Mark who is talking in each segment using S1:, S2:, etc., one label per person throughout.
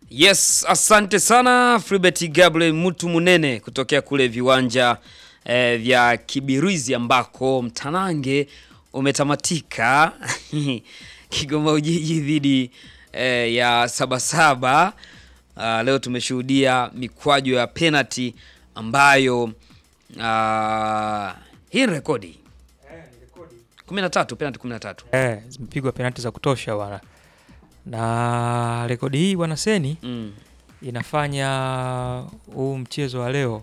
S1: Yes, asante sana Fribert Gabriel Mutu Munene kutokea kule viwanja eh, vya Kibirizi ambako mtanange umetamatika Kigoma Ujiji dhidi eh, ya Sabasaba. Ah, leo tumeshuhudia mikwaju ya penalty ambayo ah, hii ni rekodi 13 penalty 13.
S2: Eh, zimepigwa penalti za kutosha bwana, na rekodi hii bwana Seni
S1: Mm.
S2: inafanya huu mchezo wa leo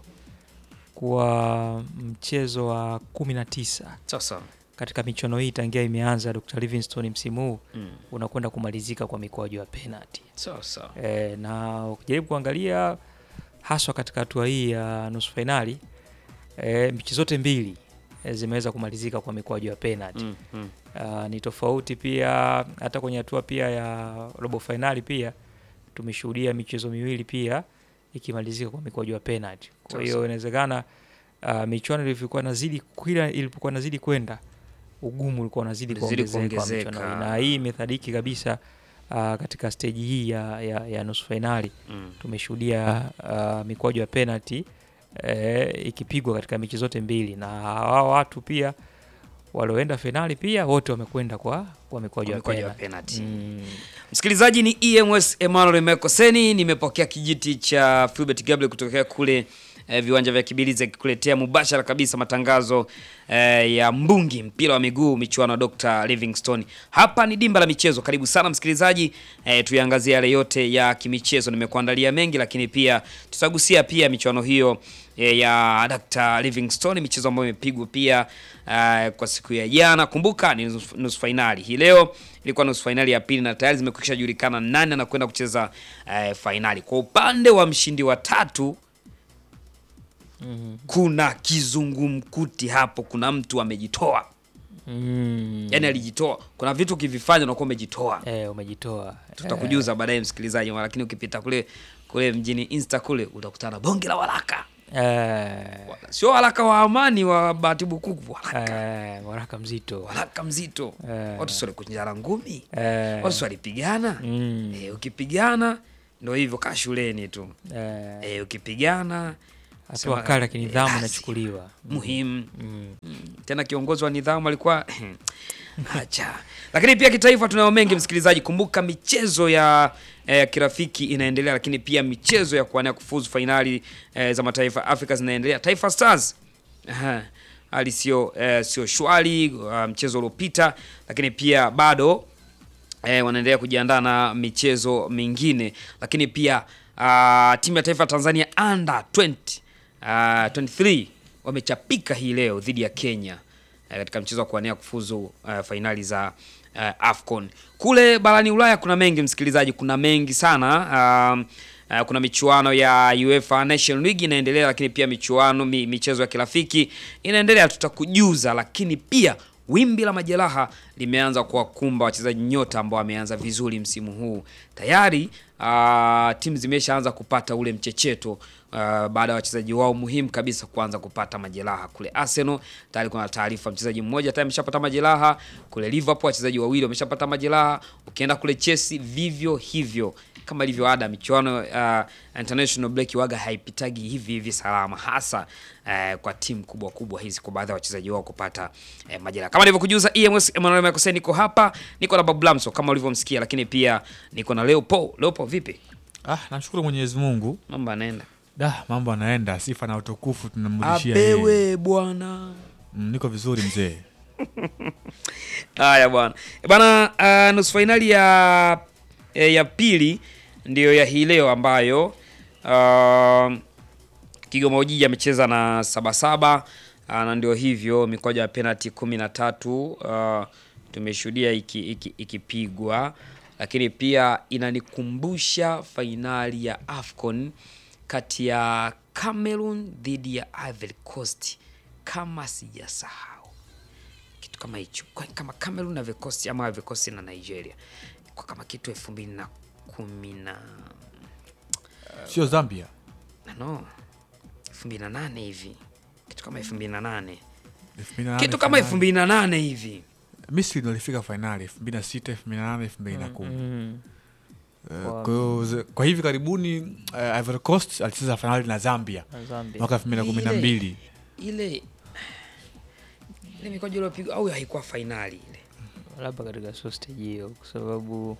S2: kuwa mchezo wa kumi na tisa
S1: Sasa
S2: katika michuano hii tangia imeanza Dr. Livingstone msimu huu
S1: mm.
S2: unakwenda kumalizika kwa mikwaju ya penalti.
S1: Sasa
S2: E, na ukijaribu kuangalia haswa katika hatua hii ya nusu fainali e, mechi zote mbili e, zimeweza kumalizika kwa mikwaju ya penalti.
S1: mm. Mm.
S2: Uh, ni tofauti pia hata kwenye hatua pia ya robo fainali pia tumeshuhudia michezo miwili pia ikimalizika kwa mikwaju ya penalty. Kwa
S1: Sasa.
S2: hiyo inawezekana uh, michuano ilivyokuwa nazidi kila ilipokuwa nazidi kwenda ugumu ulikuwa unazidi
S1: Ulizidi
S2: kuongezeka wa
S1: kuongezeka.
S2: michuano hii. na hii imethadiki kabisa uh, katika steji hii ya, ya, ya nusu fainali
S1: Mm.
S2: tumeshuhudia uh, mikwaju ya penalty eh, ikipigwa katika mechi zote mbili na hao watu pia walioenda fainali pia wote wamekwenda kwa kwa mikwaju ya
S1: Mikwaju ya
S2: penalty.
S1: penalty.
S2: Mm.
S1: Msikilizaji ni EMS Emmanuel Mekoseni, nimepokea kijiti cha Philbert Gabriel kutokea kule eh, viwanja vya Kibirizi akikuletea mubashara kabisa matangazo eh, ya mbungi mpira wa miguu michuano ya Dr. Livingstone. Hapa ni dimba la michezo. Karibu sana msikilizaji, eh, tuiangazie yale yote ya kimichezo. Nimekuandalia mengi, lakini pia tutagusia pia michuano hiyo eh, ya Dr. Livingstone, michezo ambayo imepigwa pia eh, kwa siku ya jana. Kumbuka ni nusu nusu fainali hii leo ilikuwa nusu fainali ya pili na tayari zimekwisha julikana nani anakwenda kucheza eh, fainali. Kwa upande wa mshindi wa tatu
S2: Mhm.
S1: kuna kizungumkuti hapo, kuna mtu amejitoa,
S2: Mm.
S1: yani alijitoa. Kuna vitu ukivifanya unakuwa umejitoa.
S2: Eh, umejitoa
S1: Tutakujuza baadaye msikilizaji, lakini ukipita kule kule mjini Insta kule utakutana na bonge la waraka,
S2: eh,
S1: sio waraka wa amani wa Bahati Bukuku, waraka,
S2: eh, waraka mzito
S1: waraka mzito.
S2: Eh.
S1: Watu sio kunjara ngumi,
S2: eh,
S1: watu sio walipigana.
S2: mm,
S1: Eh, ukipigana ndo hivyo, kaa shuleni tu.
S2: eh,
S1: Eh, ukipigana
S2: hatua
S1: sema,
S2: kali ya kinidhamu
S1: eh,
S2: inachukuliwa
S1: muhimu
S2: mm.
S1: tena kiongozi wa nidhamu alikuwa acha. Lakini pia kitaifa tunayo mengi msikilizaji. Kumbuka michezo ya eh, kirafiki inaendelea, lakini pia michezo ya kuania kufuzu fainali eh, za mataifa ya Afrika zinaendelea. Taifa Stars aha, hali sio eh, sio shwari uh, mchezo uliopita, lakini pia bado eh, wanaendelea kujiandaa na michezo mingine, lakini pia uh, timu ya taifa ya Tanzania under 20 uh, 23 wamechapika hii leo dhidi ya Kenya eh, katika mchezo wa kuania kufuzu uh, fainali za uh, AFCON. Kule barani Ulaya kuna mengi msikilizaji, kuna mengi sana um, Uh, kuna michuano ya UEFA Nation League inaendelea, lakini pia michuano mi, michezo ya kirafiki inaendelea, tutakujuza. Lakini pia wimbi la majeraha limeanza kuwakumba wachezaji nyota ambao wameanza vizuri msimu huu tayari. Uh, timu zimeshaanza kupata ule mchecheto uh, baada ya wachezaji wao muhimu kabisa kuanza kupata majeraha. Kule Arsenal tayari kuna taarifa mchezaji mmoja tayari ameshapata majeraha. Kule Liverpool wachezaji wawili wameshapata majeraha. Ukienda kule Chelsea vivyo hivyo kama ilivyo ada michuano uh, international break waga haipitagi hivi hivi salama, hasa uh, kwa timu kubwa kubwa hizi, kwa baadhi ya wachezaji wao kupata uh, majeraha. Kama nilivyokujuza, EMS Emmanuel Makoseni, niko hapa, niko na Babu Lamso kama ulivyomsikia, lakini pia niko na Leopold. Leopold, vipi
S3: Ah, namshukuru Mwenyezi Mungu.
S1: mambo anaenda?
S3: Da, mambo anaenda, sifa na utukufu tunamrudishia yeye.
S1: Apewe bwana.
S3: Mm, niko vizuri mzee.
S1: Haya bwana Eh, bwana, uh, nusu fainali ya eh, ya pili ndiyo ya hii leo ambayo uh, Kigoma Ujiji amecheza na Sabasaba uh, na ndio hivyo mikwaju ya penalti kumi na tatu uh, tumeshuhudia ikipigwa iki, ikipigwa. lakini pia inanikumbusha fainali ya AFCON kati ya Cameroon dhidi ya Ivory Coast kama sijasahau kitu kama hicho Kwa- kama Cameroon na Ivory Coast ama Ivory Coast na Nigeria kwa kama kitu elfu mbili na kumi na
S3: Sio Zambia.
S1: na no elfu mbili na nane hivi kitu kama elfu mbili na nane
S3: 2008
S1: kitu kama elfu mbili na nane hivi
S3: Misri ndio ilifika fainali 2006, 2008, 2010.
S2: Mm.
S3: Eh,
S2: Kwa
S3: Kwa hiyo ze- kwa hivi karibuni uh, Ivory Coast alicheza fainali na Zambia
S2: na Zambia.
S3: mwaka elfu mbili na kumi na mbili
S1: ile ile mikojo iliyopigwa au haikuwa fainali ile
S2: labda katika sio stage hiyo kwa sababu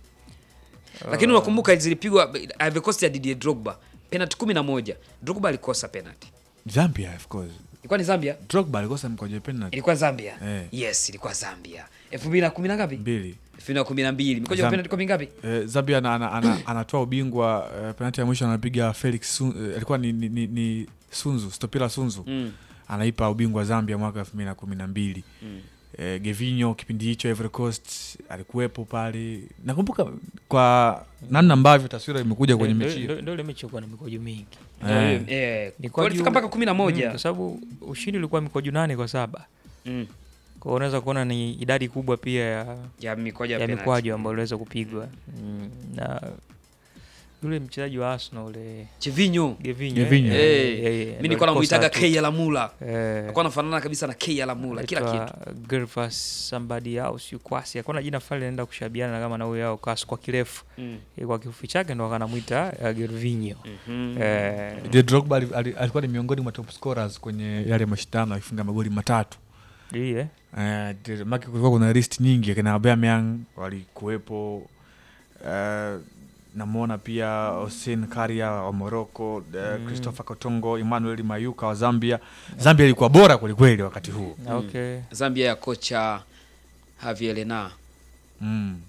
S1: lakini unakumbuka zilipigwa Ivory Coast ya Didier Drogba penalty kumi na moja Drogba alikosa penalty
S3: Zambia of course
S1: ilikuwa ni Zambia
S3: Drogba alikosa mkojo penalty
S1: ilikuwa Zambia
S3: Eh.
S1: yes ilikuwa Zambia elfu mbili na kumi na ngapi
S3: mbili
S1: elfu mbili na kumi na mbili mikojo ya
S3: Zam-
S1: penalty kwa mingapi
S3: Eh, Zambia ana, ana, ana, anatoa ubingwa uh, penalti ya mwisho anapiga Felix Sun, eh, alikuwa ni, ni, ni, ni Sunzu Stopila Sunzu
S1: mm.
S3: anaipa ubingwa Zambia mwaka elfu mbili na kumi na mbili
S1: Mm.
S3: eh, Gevinho kipindi hicho Ivory Coast alikuwepo pale nakumbuka kwa namna ambavyo taswira imekuja kwenye
S2: ndio-
S3: mechi hiyo.
S2: ndio- ndio ile mechi ilikuwa na mikojo mingi
S3: Eh.
S1: Eh,
S2: Ni
S1: kwa
S2: kwa
S1: ilifika
S2: juu-
S1: mpaka kumi na
S2: Mm,
S1: moja
S2: kwa sababu ushindi ulikuwa mikojo nane kwa saba
S1: mm.
S2: kwa hiyo unaweza kuona ni idadi kubwa pia ya,
S1: ya mikojo ya
S2: ya
S1: penalty.
S2: mikwaju ambayo iliweza kupigwa mm, na yule mchezaji wa Arsenal ule
S1: Chivinho
S2: Gevinho,
S3: Gevinho.
S2: eh,
S1: Eh,
S2: eh, eh,
S1: mi
S2: ndio
S1: nilikuwa namuitaga
S2: alikosa tu.
S1: K Alamula
S2: Eh,
S1: alikuwa anafanana kabisa na K Alamula kila
S2: anaitwa
S1: kitu
S2: Gervas somebody au siu kwasi akona jina fulani linaenda kushabiana kama na huyo yao kasi kwa kirefu
S1: mm.
S2: Eh, kwa kifupi chake ndo akanamwita uh, Gervinho
S1: Mhm.
S2: eh,
S3: Didier Drogba ali- ali- alikuwa ni miongoni mwa top scorers kwenye yale mashindano akifunga magoli matatu
S2: ndiye
S3: Eh, Didier- maki kulikuwa kuna list nyingi akina Aubameyang walikuwepo eh, namwona pia Hossein Karia wa Morocco eh,
S2: Mm.
S3: Christopher Kotongo Emmanuel Mayuka wa Zambia Zambia ilikuwa bora kwelikweli wakati huo
S2: Na okay
S1: Zambia ya kocha Javier Lena
S3: mm.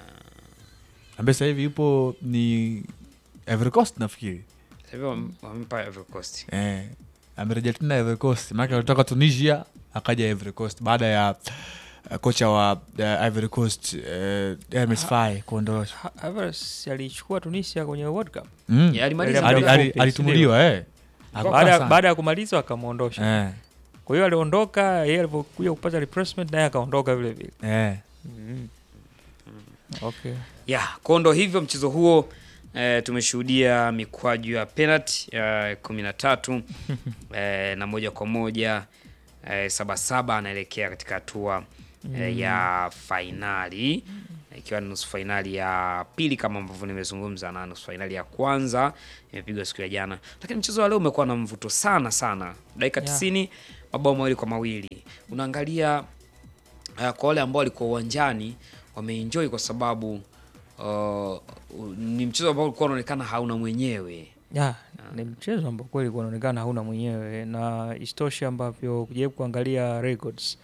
S3: ambaye sasa hivi yupo ni Ivory Coast nafikiri
S1: Sasa hivi wam- wamempa Ivory Coast
S3: eh, amerejea tena Ivory Coast maana alitoka Tunisia akaja Ivory Coast baada ya uh, kocha wa uh, Ivory Coast uh, Hermes Faye kuondoshwa
S2: Ha- Havertz alichukua Tunisia kwenye World Cup
S3: mm.
S1: Yeah, alimaliza
S2: Ali-
S3: Ali-
S1: muda
S3: ali-
S1: mfupi.
S3: alitumuliwa eh.
S1: Kwa-
S3: Hakukaa
S2: baada
S3: sana.
S2: baada ya kumaliza wakamwondosha
S3: eh,
S2: kwa hiyo aliondoka yeye alipokuja kupata replacement naye akaondoka vile vile
S3: eh.
S2: mm. okay
S1: ya kondo hivyo mchezo huo eh, tumeshuhudia mikwaju ya penalty ya kumi na tatu eh, na moja kwa moja eh, sabasaba anaelekea katika hatua eh, ya fainali ikiwa ni nusu fainali ya pili kama ambavyo nimezungumza na nusu fainali ya kwanza imepigwa siku ya jana lakini mchezo wa leo umekuwa na mvuto sana sana dakika
S2: Yeah.
S1: tisini mabao mawili kwa mawili unaangalia uh, kwa wale ambao walikuwa uwanjani wameenjoy kwa sababu uh, ni mchezo ambao ulikuwa unaonekana hauna mwenyewe
S2: ya ni mchezo ambao kweli kunaonekana hauna mwenyewe na istoshe ambavyo kujaribu kuangalia records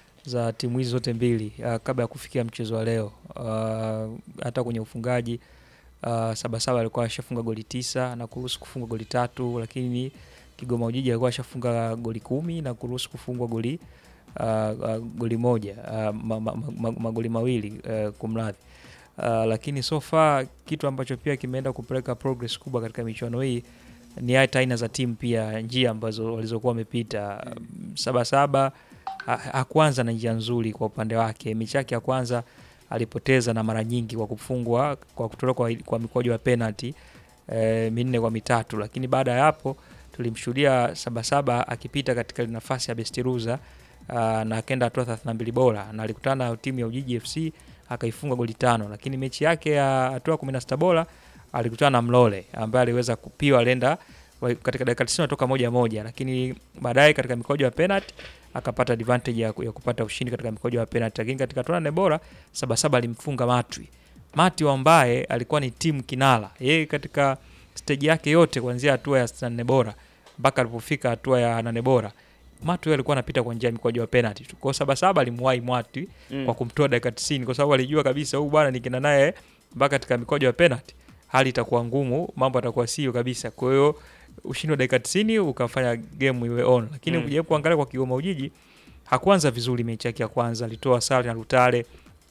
S2: za timu hizi zote mbili uh, kabla ya kufikia mchezo wa leo uh, hata kwenye ufungaji uh, sabasaba alikuwa ashafunga goli tisa na kuruhusu kufunga goli tatu lakini kigoma ujiji alikuwa ashafunga goli kumi na kuruhusu kufungwa goli uh, uh, goli moja uh, ma, ma, ma, magoli mawili uh, kumradhi uh, lakini so far kitu ambacho pia kimeenda kupeleka progress kubwa katika michuano hii ni hata aina za timu pia njia ambazo walizokuwa wamepita Um, sabasaba ha- hakuanza na njia nzuri kwa upande wake mechi yake ya kwanza alipoteza na mara nyingi kwa kufungwa kwa kutolewa kwa, kwa mikwaju ya penalty eh, minne kwa mitatu lakini baada ya hapo tulimshuhudia sabasaba akipita katika ile nafasi ya bestiruza uh, na akaenda hatua 32 bora na alikutana na timu ya ujiji fc akaifunga goli tano lakini mechi yake ya hatua 16 bora alikutana na mlole ambaye aliweza kupiwa alienda wa- katika dakika 90 toka moja moja lakini baadaye katika mikojo ya penalty akapata advantage ya, ku- ya kupata ushindi katika mikojo ya penalty lakini katika hatua nane bora sabasaba alimfunga matwi matwi ambaye alikuwa ni timu kinala yeye katika stage yake yote kuanzia hatua ya 64 bora mpaka alipofika hatua ya nane bora matwi alikuwa anapita kwa njia ya mikwaju ya penalty tu kwao sabasaba alimwahi matwi
S1: Mm.
S2: kwa kumtoa dakika 90 kwa sababu alijua kabisa huyu bwana nikienda naye mpaka katika mikojo ya penalty hali itakuwa ngumu mambo atakuwa sio kabisa kwa hiyo ushindi wa dakika 90 ukafanya game iwe on lakini
S1: Mm.
S2: ukijaribu kuangalia kwa Kigoma Ujiji hakuanza vizuri mechi yake ya kwanza alitoa sare na Lutale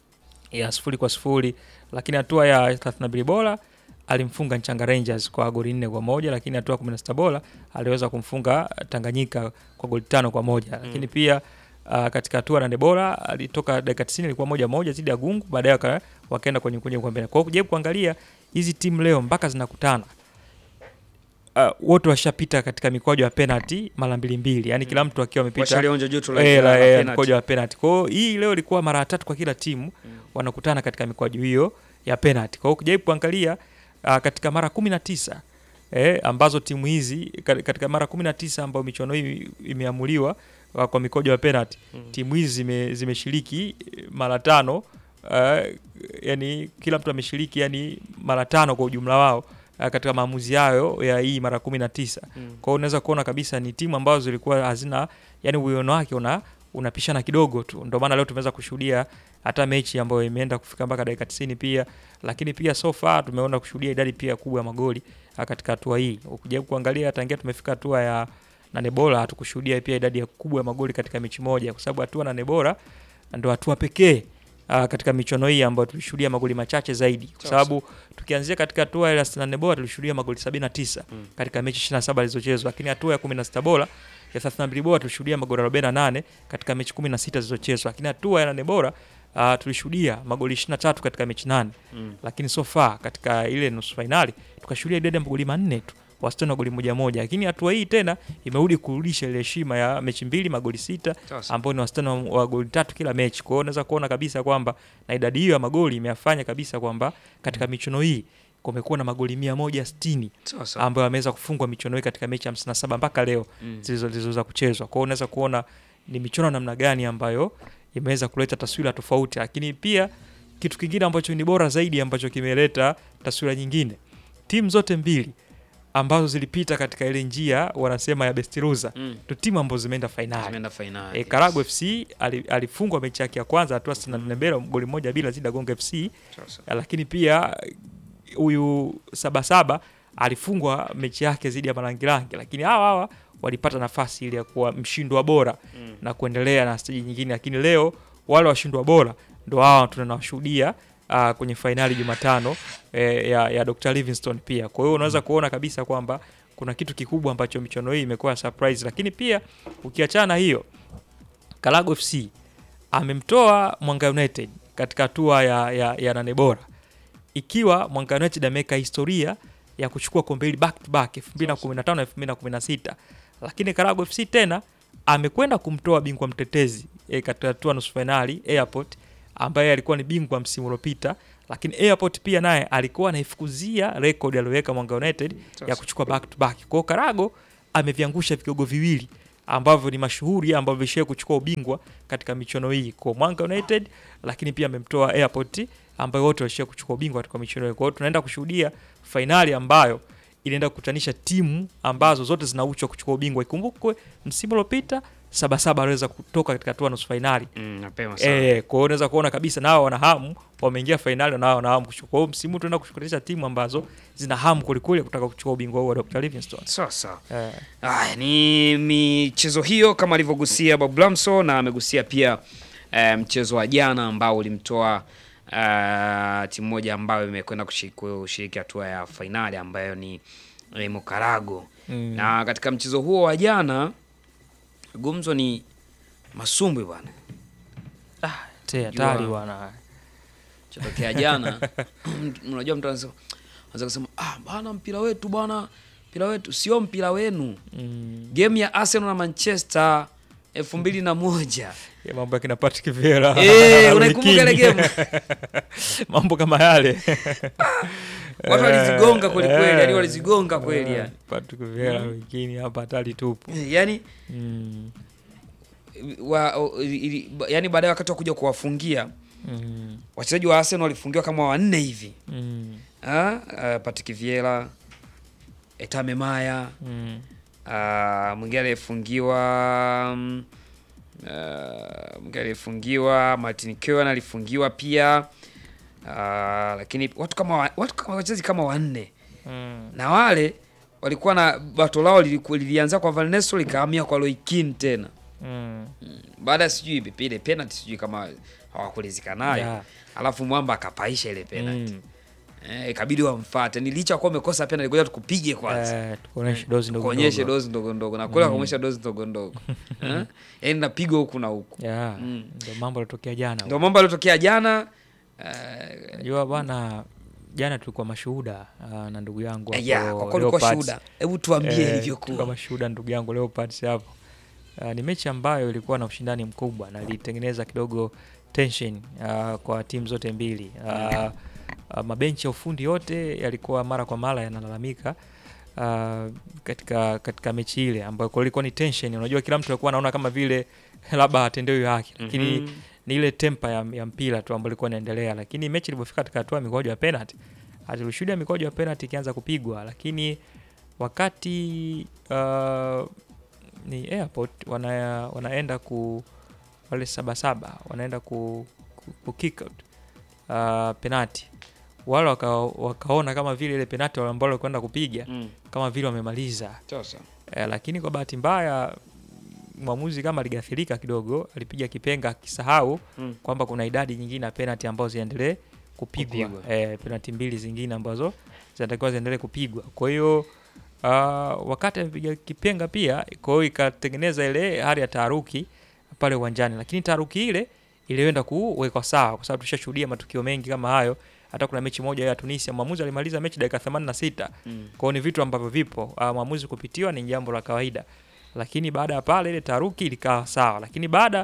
S2: ya sifuri kwa sifuri lakini hatua ya 32 bora alimfunga Nchanga Rangers kwa goli nne kwa moja lakini hatua ya 16 bora aliweza kumfunga Tanganyika kwa goli tano kwa moja lakini pia uh, katika hatua ya nane bora alitoka dakika 90 ilikuwa moja moja zidi ya Gungu baadaye waka- wakaenda kwenye kwenye kombe kwa hiyo kujaribu kuangalia hizi timu leo mpaka zinakutana uh, wote washapita katika mikwaju ya penalty mara mbili mbili yani kila mtu akiwa amepita
S1: washalionja joto la-
S2: Eh,
S1: la
S2: la- eh,
S1: penalty.
S2: mkojo wa penalty. Kwa hiyo hii leo ilikuwa mara ya tatu kwa kila timu wanakutana katika mikwaju hiyo ya penalty. Kwa hiyo ukijaribu kuangalia uh, katika mara kumi na tisa eh, ambazo timu hizi ka- katika mara kumi na tisa ambayo michuano hii imeamuliwa uh, kwa mikojo ya penalty
S1: Mm.
S2: timu hizi zime, zimeshiriki eh, mara tano uh, yani kila mtu ameshiriki yani mara tano kwa ujumla wao uh, katika maamuzi hayo ya hii mara kumi na tisa
S1: Mm.
S2: kwa hiyo unaweza kuona kabisa ni timu ambazo zilikuwa hazina yani uwiano wake una unapishana kidogo tu ndio maana leo tumeweza kushuhudia hata mechi ambayo imeenda kufika mpaka dakika 90 pia lakini pia so far tumeona kushuhudia idadi pia kubwa ya magoli ah, katika hatua hii ukijaribu kuangalia tangia tumefika hatua ya nane bora hatukushuhudia pia idadi ya kubwa ya magoli katika mechi moja kwa sababu hatua nane bora ndo hatua pekee uh, katika michuano hii ambayo tulishuhudia magoli machache zaidi kwa
S1: Sawa,
S2: sababu tukianzia katika hatua ya 64 bora tulishuhudia magoli 79
S1: Mm.
S2: katika mechi 27 zilizochezwa lakini hatua ya 16 bora ya 32 bora tulishuhudia magoli 48 katika mechi 16 zilizochezwa lakini hatua ya 8 bora uh, tulishuhudia magoli 23 katika mechi 8
S1: Mm.
S2: lakini so far katika ile nusu fainali tukashuhudia idadi ya magoli manne tu wastani wa goli moja moja lakini hatua hii tena imerudi kurudisha ile heshima ya mechi mbili magoli sita
S1: Sawa sawa.
S2: ambao ni wastani wa, wa goli tatu kila mechi. Kwa hiyo unaweza kuona kabisa kwamba na idadi hiyo ya magoli imeyafanya kabisa kwamba katika michuano hii kumekuwa na magoli mia moja sitini
S1: Sawa sawa.
S2: ambayo ameweza kufungwa michuano hii katika mechi 57 mpaka leo
S1: Mm.
S2: zilizo- zilizoweza kuchezwa. Kwa hiyo unaweza kuona ni michuano namna gani ambayo imeweza kuleta taswira tofauti, lakini pia kitu kingine ambacho ni bora zaidi ambacho kimeleta taswira nyingine, timu zote mbili ambazo zilipita katika ile njia wanasema ya best loser
S1: Mm.
S2: ndo timu ambazo zimeenda fainali.
S1: Tumeenda fainali.
S2: E, Karago FC ali- alifungwa mechi yake ya kwanza hatua 64 mbele goli moja bila zidi ya Gonga FC,
S1: Sawa sawa.
S2: lakini pia huyu Sabasaba alifungwa mechi yake dhidi ya Marangirangi, lakini hawa hawa walipata nafasi ile ya kuwa mshindwa bora
S1: Mm.
S2: na kuendelea na steji nyingine, lakini leo wale washindwa bora ndo hawa tunawashuhudia uh, kwenye fainali Jumatano eh, ya, ya Dr. Livingstone pia. Kwa hiyo unaweza kuona kabisa kwamba kuna kitu kikubwa ambacho michuano hii imekuwa surprise, lakini pia ukiachana na hiyo Kalago FC amemtoa Mwanga United katika hatua ya, ya, ya nane bora, ikiwa Mwanga United ameweka historia ya kuchukua kombe hili back to back 2015 na 2016, lakini Karago FC tena amekwenda kumtoa bingwa mtetezi e, katika hatua nusu fainali Airport ambaye alikuwa ni bingwa msimu uliopita, lakini Airport pia naye alikuwa anaifukuzia rekodi aliyoweka Mwanga United ya kuchukua back to back. Kwa hiyo Karago ameviangusha vigogo viwili ambavyo ni mashuhuri ambavyo vishawahi kuchukua ubingwa katika michuano hii kwa Mwanga United, lakini pia amemtoa Airport ambayo wote walishawahi kuchukua ubingwa katika michuano hii. Kwa hiyo tunaenda kushuhudia fainali ambayo inaenda kukutanisha timu ambazo zote zinauchwa kuchukua ubingwa. Ikumbukwe msimu uliopita Sabasaba aliweza kutoka katika hatua nusu fainali.
S1: Mm, mapema sana.
S2: Eh, kwa hiyo unaweza kuona kabisa nao wana hamu, wameingia fainali na wao wana hamu kuchukua. Kwa hiyo msimu huu tunaenda kushukutanisha timu ambazo zina hamu kwelikweli kutaka kuchukua ubingwa huu wa Dr. Livingstone.
S1: Sawa sawa.
S2: Eh.
S1: Aya, ni michezo hiyo kama alivyogusia Bob Lamso na amegusia pia eh, mchezo wa jana ambao ulimtoa eh, timu moja ambayo imekwenda kushiriki kushiriki hatua ya fainali ambayo ni eh, Mokarago.
S2: Mm.
S1: Na katika mchezo huo wa jana gumzo ni masumbwi bwana.
S2: Te hatari
S1: Jua.
S2: bwana.
S1: Chotokea jana unajua mtu anasema anaweza kusema ah, bwana mpira wetu bwana, mpira wetu sio mpira wenu.
S2: Mm.
S1: Game ya Arsenal na Manchester elfu mbili na moja
S2: Ya mambo ya kina Patrick Vieira.
S1: Eh, unaikumbuka ile
S2: Wikini.
S1: game?
S2: mambo kama yale.
S1: watu walizigonga kweli kweli, yani
S2: Eh.
S1: walizigonga kweli
S2: Eh,
S1: yani.
S2: Patrick Vieira wikini hapa hatari tupu.
S1: Yani
S2: Mm.
S1: wa, o- ili- ba- yani baadaye wakati wa kuja kuwafungia
S2: Mm.
S1: wachezaji wa Arsenal walifungiwa kama wanne hivi.
S2: Mm.
S1: Ah, uh, Patrick Vieira, Etame Maya,
S2: Mm.
S1: Ah, mwingine aliyefungiwa mm, ah, mwingine aliyefungiwa Martin Keown alifungiwa pia Ah, lakini watu kama wa- watu kama wachezaji kama wanne
S2: Mm.
S1: na wale walikuwa na bato lao liliku- lilianza kwa Van Nistelrooy likahamia kwa Roy Keane tena
S2: Mm.
S1: baada ya sijui ile penalty sijui kama hawakulizika nayo
S2: Yeah.
S1: alafu mwamba akapaisha ile penalty
S2: Mm.
S1: eh, ikabidi wamfuate ni licha kuwa umekosa penalty ngoja tukupige kwanza
S2: Eh, tukuonyeshe dozi ndogo
S1: kuonyeshe
S2: ndogo.
S1: dozi ndogo ndogo na kule akaonyesha dozi ndogo ndogo Eh? yaani napigwa huku na huku
S2: Yeah,
S1: Mm.
S2: ndio mambo yalitokea jana.
S1: ndio mambo yaliotokea jana eh,
S2: Najua bwana, jana tulikuwa mashuhuda ah, na ndugu yangu hapo
S1: ya kwa kweli ulikuwa
S2: Leopards.
S1: shuhuda hebu tuambie
S2: Eh, tulikuwa
S1: ilivyokuwa
S2: mashuhuda ndugu yangu Leopards hapo. Ah, ni mechi ambayo ilikuwa na ushindani mkubwa na ilitengeneza kidogo tension ah, kwa timu zote mbili. Ah, uh, mabenchi ya ufundi yote yalikuwa mara kwa mara yanalalamika uh, katika katika mechi ile ambayo kwa ilikuwa ni tension. Unajua, kila mtu alikuwa anaona kama vile labda atendewi haki, lakini
S1: Mhm.
S2: ni ile tempa ya, ya mpira tu ambayo ilikuwa inaendelea, lakini mechi ilipofika katika hatua ya mikwaju ya penalty, tulishuhudia mikwaju ya penalty ikianza kupigwa, lakini wakati uh, ni airport wana, wanaenda ku wale sabasaba wanaenda ku, ku, ku kick out uh, penalty wale waka, wakaona kama vile ile penalty wale ambao walikwenda kupiga
S1: Mm.
S2: kama vile wamemaliza
S1: Sasa.
S2: eh, lakini kwa bahati mbaya mwamuzi kama aligathirika kidogo, alipiga kipenga akisahau
S1: Mm.
S2: kwamba kuna idadi nyingine ya penalty ambazo ziendelee kupigwa,
S1: Kupigwa.
S2: eh, penalty mbili zingine ambazo zinatakiwa ziendelee kupigwa. Kwa hiyo uh, wakati amepiga kipenga pia, kwa hiyo ikatengeneza ile hali ya taharuki pale uwanjani, lakini taharuki ile ilienda kuwekwa sawa, kwa sababu tushashuhudia matukio mengi kama hayo. Hata kuna mechi moja ya Tunisia, mwamuzi alimaliza mechi dakika 86
S1: Mm.
S2: kwa hiyo ni vitu ambavyo vipo. Uh, mwamuzi kupitiwa ni jambo la kawaida, lakini baada ya pale ile taharuki ilikaa sawa, lakini baada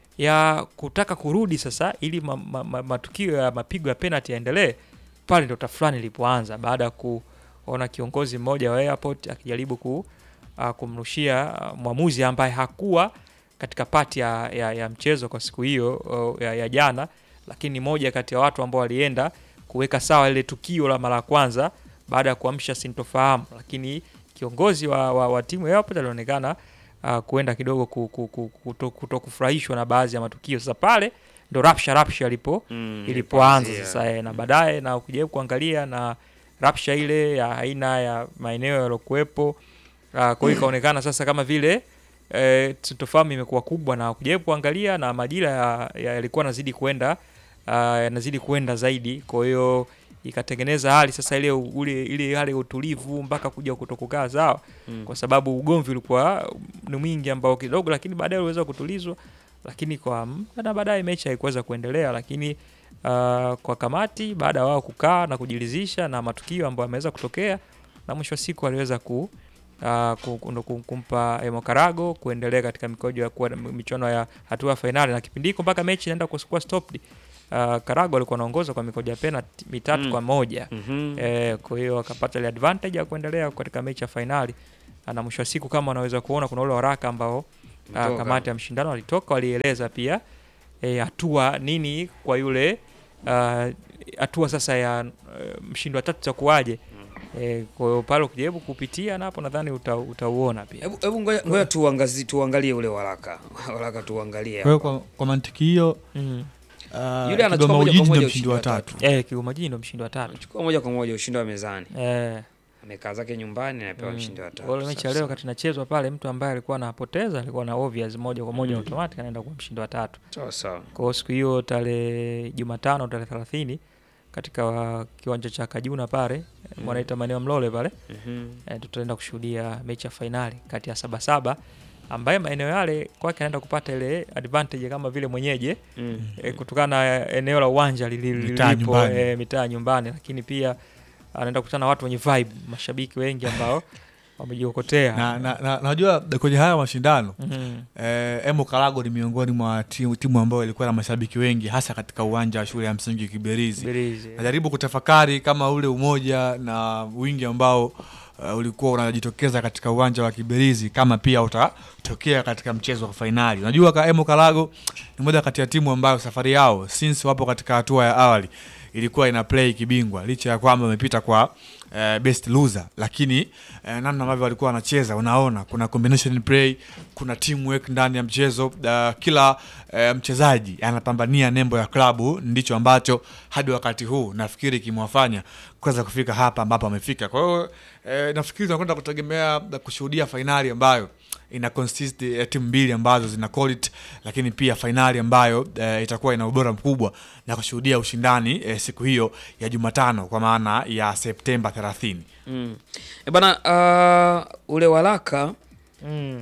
S2: ya kutaka kurudi sasa ili ma, ma, ma, matukio ya mapigo ya penalty yaendelee, pale ndo tafulani ilipoanza baada ya kuona kiongozi mmoja wa airport akijaribu ku, uh, kumrushia uh, mwamuzi ambaye hakuwa katika pati ya, ya, ya mchezo kwa siku hiyo uh, ya, ya jana, lakini ni moja kati ya watu ambao walienda kuweka sawa ile tukio la mara ya kwanza baada ya kuamsha sintofahamu, lakini kiongozi wa, wa, wa timu ya Airport alionekana uh, kuenda kidogo ku, ku, ku, kuto, kuto kufurahishwa na baadhi ya matukio. Sasa pale ndo rapsha rapsha ilipo
S1: Mm.
S2: ilipoanza
S1: Ilipoanzia.
S2: sasa eh, na baadaye na ukijaribu kuangalia na rapsha ile ya aina ya maeneo yaliokuwepo, uh, kwa hiyo ikaonekana sasa kama vile eh, sintofahamu imekuwa kubwa, na ukijaribu kuangalia na majira ya- ya- yalikuwa yanazidi kwenda uh, yanazidi kwenda zaidi, kwa hiyo ikatengeneza hali sasa ile ule ile hali ya utulivu mpaka kuja kutokukaa sawa
S1: Mm.
S2: kwa sababu ugomvi ulikuwa ni mwingi ambao kidogo, lakini baadaye uliweza kutulizwa, lakini kwa na baadaye mechi haikuweza kuendelea, lakini uh, kwa kamati baada ya wao kukaa na kujiridhisha na matukio ambayo yameweza kutokea, na mwisho wa siku aliweza ku Uh, ku- ku- ku- kumpa Emo Karago kuendelea katika mikojo ya kuwa michuano ya hatua ya fainali, na kipindi hiko mpaka mechi inaenda kuwa stopped. Uh, Karago alikuwa anaongoza kwa mikojo ya penalty mitatu
S1: Mm.
S2: kwa moja.
S1: Mhm.
S2: Eh, kwa hiyo akapata ile advantage ya kuendelea katika mechi ya fainali, na mwisho wa siku kama unaweza kuona kuna ule waraka ambao ah,
S1: Mtoka.
S2: kamati ya mshindano walitoka walieleza pia eh, hatua nini kwa yule ah, hatua sasa ya eh, mshindi wa tatu itakuwaje. Eh, kwa hiyo pale ukijaribu kupitia na hapo nadhani uta, utauona pia.
S1: Hebu hebu ngoja ngoja tuangazie tuangalie ule waraka. Waraka tuangalie.
S3: Kwa hiyo kwa, kwa mantiki hiyo
S2: Mm.
S3: uh,
S1: Yule anachukua
S3: Kigoma
S1: moja kwa
S3: Ujiji
S1: moja
S3: ndio
S1: ushindi
S3: mshindi wa
S1: wa
S3: tatu.
S2: Eh, Kigoma Jiji ndio mshindi wa tatu.
S1: Chukua moja kwa moja ushindi wa mezani.
S2: Eh,
S1: Amekaa zake nyumbani anapewa
S2: mm.
S1: ushindi wa tatu.
S2: Kwa hiyo mechi ya
S1: Safi
S2: leo
S1: sana.
S2: wakati inachezwa pale, mtu ambaye alikuwa anapoteza alikuwa na obvious moja kwa moja
S1: Mm.
S2: automatic anaenda kuwa mshindi wa tatu.
S1: Sawa sawa.
S2: Kwa hiyo siku hiyo tarehe Jumatano tarehe thelathini katika wa- kiwanja cha Kajuna pale
S1: Mm.
S2: wanaita maeneo Mlole pale
S1: Mhm.
S2: e, tutaenda kushuhudia mechi ya fainali kati ya Sabasaba ambaye maeneo yale kwake anaenda kupata ile advantage kama vile mwenyeji
S1: Mm.
S2: e, kutokana na eneo la uwanja lili-
S3: Mitaa
S2: lilipo
S3: nyumbani.
S2: e, mitaa nyumbani, lakini pia anaenda kukutana na watu wenye vibe, mashabiki wengi ambao wamejiokotea
S3: na na- na- najua kwenye haya mashindano
S2: Mhm.
S3: eh, Emo Karago ni miongoni mwa timu, timu ambayo ilikuwa na mashabiki wengi hasa katika uwanja wa shule ya msingi Kiberizi.
S2: Birizi.
S3: Najaribu kutafakari kama ule umoja na wingi ambao uh, ulikuwa unajitokeza katika uwanja wa Kiberizi kama pia utatokea katika mchezo wa fainali. Unajua ka Emo Karago ni moja kati ya timu ambayo safari yao since wapo katika hatua ya awali ilikuwa ina play kibingwa licha ya kwamba wamepita kwa eh, best loser, lakini eh, namna ambavyo walikuwa wanacheza, unaona kuna combination play, kuna teamwork ndani ya mchezo. Uh, kila eh, mchezaji anapambania nembo ya klabu, ndicho ambacho hadi wakati huu nafikiri kimewafanya kuweza kufika hapa ambapo wamefika. Kwa hiyo eh, nafikiri tunakwenda kutegemea na kushuhudia fainali ambayo ina consist ya timu mbili ambazo zina quality, lakini pia fainali ambayo eh, itakuwa ina ubora mkubwa na kushuhudia ushindani eh, siku hiyo ya Jumatano kwa maana ya Septemba 30.
S1: Mm. E bana, uh, ule waraka
S2: Mm.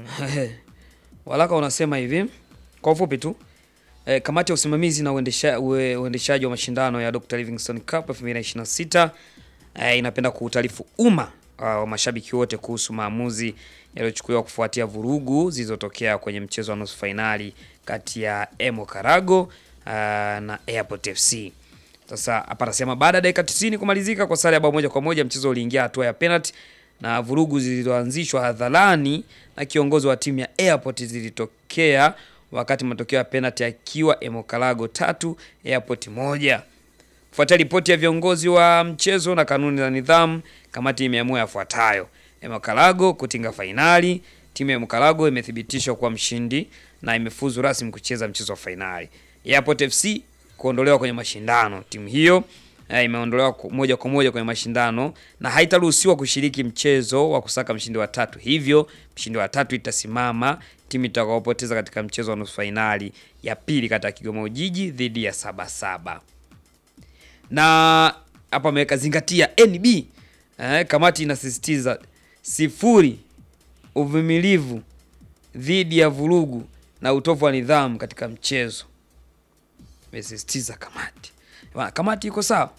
S1: waraka unasema hivi kwa ufupi tu e, kamati ya usimamizi na uendesha, ue, uendeshaji wa mashindano ya Dr. Livingstone Cup 2026 e, inapenda kuutaarifu umma uh, wa mashabiki wote kuhusu maamuzi yaliyochukuliwa kufuatia vurugu zilizotokea kwenye mchezo wa nusu fainali kati ya Emo Karago uh, na Airport FC. Sasa hapa anasema baada ya dakika 90 kumalizika kwa sare ya bao moja kwa moja, mchezo uliingia hatua ya penalty na vurugu zilizoanzishwa hadharani na kiongozi wa timu ya Airport zilitokea wakati matokeo ya penalty yakiwa Emokalago tatu Airport moja. Kufuatia ripoti ya viongozi wa mchezo na kanuni za nidhamu, kamati imeamua yafuatayo: Emokalago kutinga fainali. Timu ya Emokalago imethibitishwa kuwa mshindi na imefuzu rasmi kucheza mchezo wa fainali. Airport FC kuondolewa kwenye mashindano. Timu hiyo eh, imeondolewa ku- moja kwa moja kwenye mashindano na haitaruhusiwa kushiriki mchezo wa kusaka mshindi wa tatu. Hivyo mshindi wa tatu itasimama timu itakayopoteza katika mchezo wa nusu fainali ya pili kati ya Kigoma Ujiji dhidi ya Sabasaba na hapa ameweka zingatia NB eh, kamati inasisitiza sifuri uvumilivu dhidi ya vurugu na utovu wa nidhamu katika mchezo. Imesisitiza kamati. Bwana, kamati iko sawa.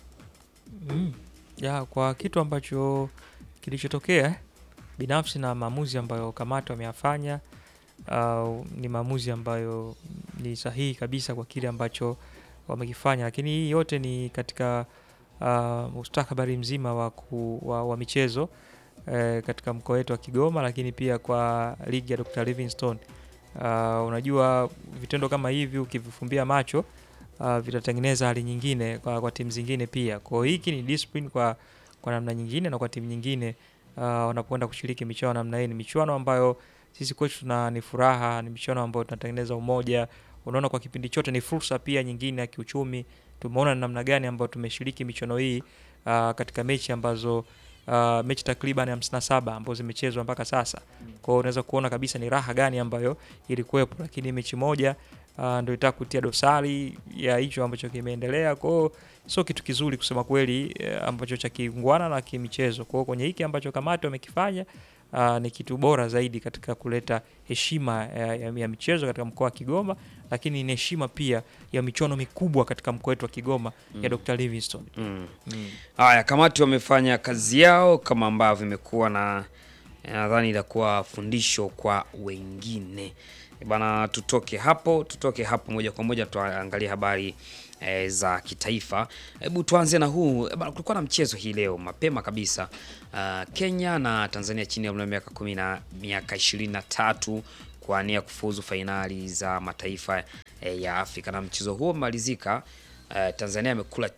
S2: ya kwa kitu ambacho kilichotokea binafsi na maamuzi ambayo kamati wameyafanya uh, ni maamuzi ambayo ni sahihi kabisa kwa kile ambacho wamekifanya, lakini hii yote ni katika uh, mustakabali mzima wa, ku, wa, wa michezo eh, katika mkoa wetu wa Kigoma, lakini pia kwa ligi ya Dr. Livingstone. Uh, unajua vitendo kama hivi ukivifumbia macho uh, vitatengeneza hali nyingine kwa, kwa timu zingine pia. Kwa hiyo hiki ni discipline kwa, kwa namna nyingine na kwa timu nyingine uh, wanapoenda kushiriki michuano namna hii. Ni michuano ambayo sisi kwetu tuna ni furaha, ni michuano ambayo tunatengeneza umoja. Unaona, kwa kipindi chote ni fursa pia nyingine ya kiuchumi. Tumeona ni namna gani ambayo tumeshiriki michuano hii uh, katika mechi ambazo uh, mechi takriban 57 ambazo zimechezwa mpaka sasa. Kwa hiyo unaweza kuona kabisa ni raha gani ambayo ilikuwepo, lakini mechi moja uh, ndio itaka kutia dosari ya hicho ambacho kimeendelea. Kwa hiyo sio kitu kizuri kusema kweli, eh, ambacho cha kiungwana na kimichezo. Kwa hiyo kwenye hiki ambacho kamati wamekifanya uh, ni kitu bora zaidi katika kuleta heshima ya, ya, ya michezo katika mkoa wa Kigoma, lakini ni heshima pia ya michuano mikubwa katika mkoa wetu wa Kigoma ya Dr. Livingstone.
S1: Mm. Haya, kamati wamefanya kazi yao kama ambavyo imekuwa na nadhani itakuwa fundisho kwa wengine bana. Tutoke hapo, tutoke hapo moja kwa moja tuangalie habari e, za kitaifa. Hebu tuanze na huu e, bana, kulikuwa na mchezo hii leo mapema kabisa uh, Kenya na Tanzania chini ya umri wa miaka kumi na miaka ishirini na tatu kuania kufuzu fainali za mataifa e, ya Afrika na mchezo huo umemalizika. Uh, Tanzania amekula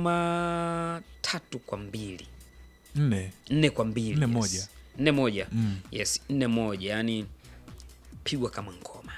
S1: chuma tatu kwa mbili
S3: nne
S1: nne kwa mbili
S3: Nne
S1: yes.
S3: moja.
S1: nne moja
S3: Mm.
S1: yes nne moja yani pigwa kama ngoma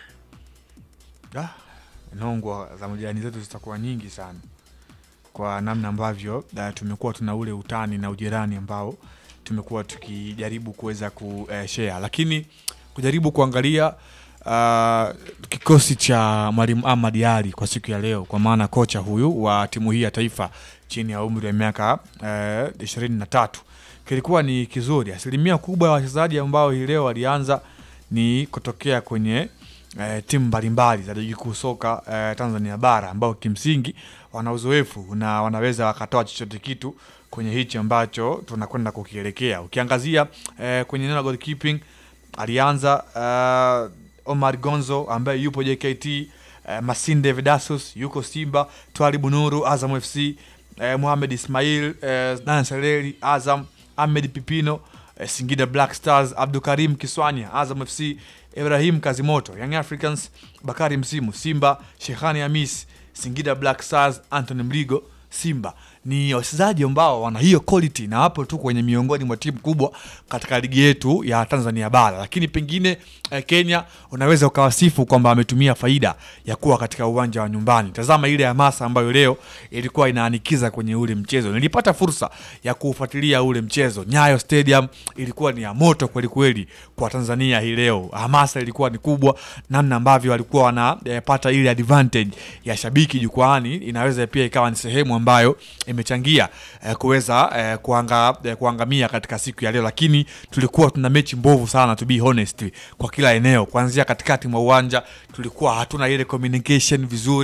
S3: Ah, nongwa za majirani zetu zitakuwa nyingi sana kwa namna ambavyo uh, tumekuwa tuna ule utani na ujirani ambao tumekuwa tukijaribu kuweza kushare, lakini kujaribu kuangalia uh, kikosi cha mwalimu Ahmad Ali kwa siku ya leo, kwa maana kocha huyu wa timu hii ya taifa chini ya umri wa miaka ishirini na tatu kilikuwa ni kizuri. Asilimia kubwa ya wachezaji ambao hii leo walianza ni kutokea kwenye eh, timu mbalimbali za ligi kuu soka eh, Tanzania bara ambao kimsingi wana uzoefu na wanaweza wakatoa chochote kitu kwenye hichi ambacho tunakwenda kukielekea. Ukiangazia eh, kwenye eneo la goalkeeping alianza eh, Omar Gonzo ambaye yupo JKT, eh, Masinde Vedasus yuko Simba, Twalibu Nuru Azam FC, eh, Mohamed Ismail eh, Dan Seleri Azam, Ahmed Pipino eh, Singida Black Stars, Abdukarim Kiswanya Azam FC, Ibrahim Kazimoto Young Africans, Bakari Msimu Simba, Shehani Hamis Singida Black Stars, Anthony Mligo Simba ni wachezaji ambao wana hiyo quality na wapo tu kwenye miongoni mwa timu kubwa katika ligi yetu ya Tanzania bara, lakini pengine eh, Kenya unaweza ukawasifu kwamba ametumia faida ya kuwa katika uwanja wa nyumbani. Tazama ile hamasa ambayo leo ilikuwa inaanikiza kwenye ule mchezo. Nilipata fursa ya kuufuatilia ule mchezo. Nyayo Stadium ilikuwa ni ya moto kweli kweli kwa Tanzania hii leo. Hamasa ilikuwa ni kubwa, namna ambavyo walikuwa wanapata ile advantage ya shabiki jukwaani, inaweza pia ikawa ni sehemu ambayo imechangia eh, kuweza eh, kuanga, eh, kuangamia katika siku ya leo, lakini tulikuwa tuna mechi mbovu sana to be honest, kwa kila eneo, kuanzia katikati mwa uwanja tulikuwa hatuna ile communication vizuri